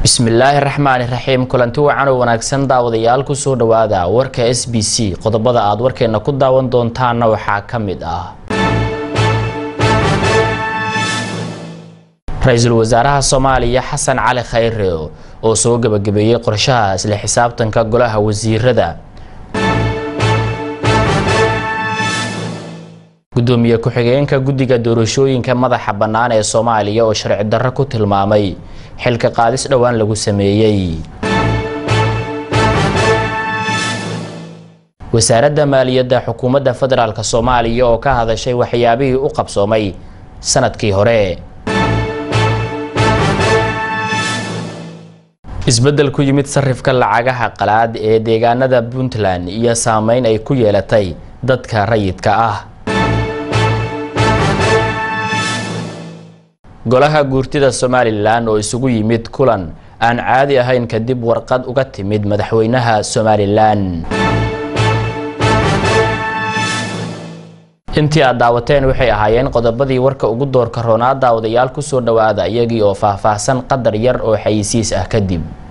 bismillaahi raxmaani raxiim kulanti wacan oo wanaagsan daawadayaal kusoo dhawaada warka s b c qodobada aad warkeena ku daawan doontaana waxaa ka mid ah ra-iisul wasaaraha soomaaliya xasan cali khayre oo soo gebagabeeyey qorshaha isla xisaabtanka golaha wasiirada gudoomiye ku-xigeenka guddiga doorashooyinka madaxa bannaan ee soomaaliya oo sharci darro ku tilmaamay xilka qaadis dhowaan lagu sameeyey wasaaradda maaliyadda xukuumadda federaalk soomaaliya oo ka hadashay waxyaabihii u qabsoomay sanadkii hore isbeddel ku yimid sarifka lacagaha qalaad ee deegaanada puntland iyo saameyn ay ku yeelatay dadka rayidka ah golaha guurtida somalilan oo isugu yimid kulan aan caadi ahayn kadib warqad uga timid madaxweynaha somalilan intii aad daawateen waxay ahaayeen qodobadii warka ugu doorka roonaa daawadayaal kusoo dhawaada iyagii oo faahfaahsan qadar yar oo xayisiis ah kadib